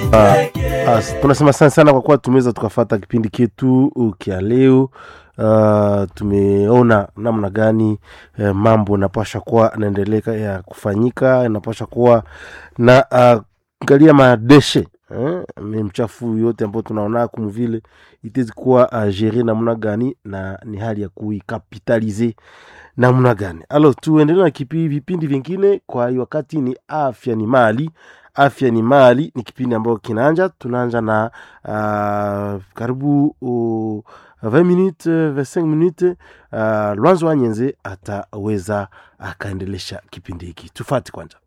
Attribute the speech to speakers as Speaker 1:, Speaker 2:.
Speaker 1: As, tunasema sana sana kwa kuwa tumeweza tukafata kipindi ketu kia leo. Uh, tumeona namna gani eh, mambo inapasha kuwa naendeleka ya kufanyika, inapasha kuwa na uh, angalia madeshe eh, mchafu yote ambayo tunaona kumvile itezi kuwa uh, gere namna gani na ni hali ya kuikapitalize namna gani. Alo, tuendelee na kipi vipindi vingine. Kwa hiyo wakati ni afya ni mali afya ni mali ni kipindi ambayo kinaanja tunaanja na uh, karibu uh, 20 minutes 25 minutes uh, lwanzo wa nyenze ataweza akaendelesha kipindi hiki tufati kwanza